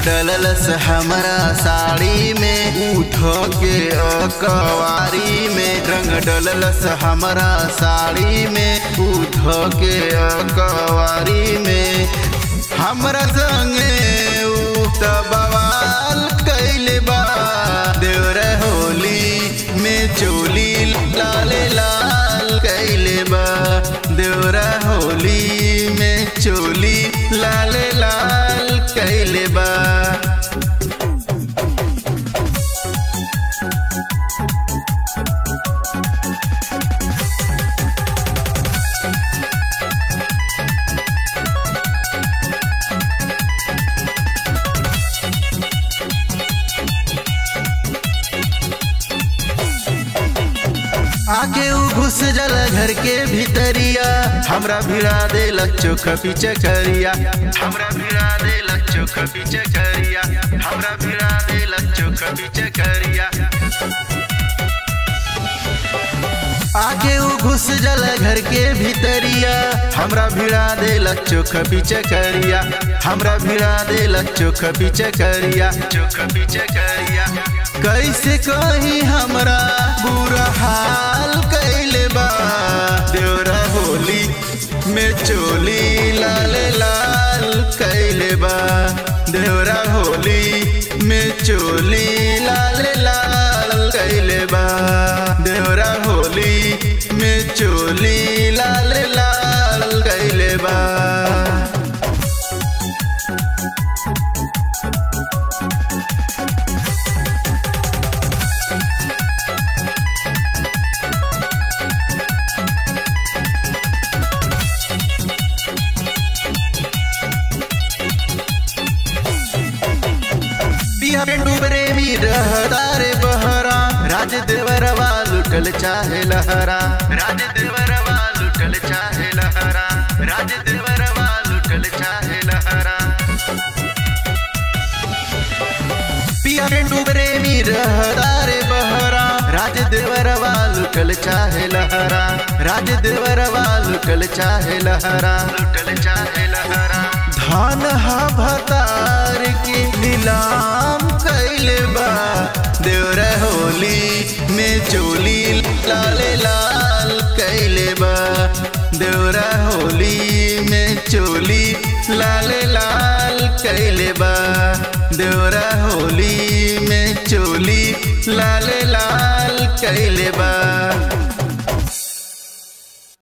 डललस हमरा साड़ी में उठ के अकवारी में रंग डललस हमरा साड़ी में उठ के अकवारी में हमरा संगे उ त बवाल कैले बा देवर होली में चोली लाले लाल कैले बा देवरा होली में चोली लाले लाल कैले बा आके उ घुस जल घर के भीतरिया हमरा भिड़ा दे चोख पीछे करिया हमरा भिड़ा दे चोख पीछे करिया हमरा भिड़ा दे चोख पीछे करिया आके उ घुस जल घर के भीतरिया हमरा भिड़ा दे चोख पीछे करिया हमरा भिड़ा दे चोख पीछे करिया चोख पीछे करिया कैसे कही हमरा बुरा हाल कैले बा देवरा होली में चोली लाल लाल कैले बा देवरा होली में चोली लाल लाल कैले बा देवरा होली में चोली लाल लाल कैले बा डूबरे भी रहतारे बहरा राज देवरवा लुटल चाहे लहरा राज देवरवा लुटल चाहे लहरा राज देवरवा लुटल चाहे लहरा पिया डूबरे भी रहतारे बहरा राज देवरवा लुटल चाहे लहरा राज देवरवा लुटल चाहे लहरा लुटल चाहे लहरा धान हा भतार के नीलाम कैले बा देवर होली में चोली लाले लाल कैले बा देवरा होली में चोली लाले लाल कैले बा देवरा होली में चोली लाले लाल कैले बा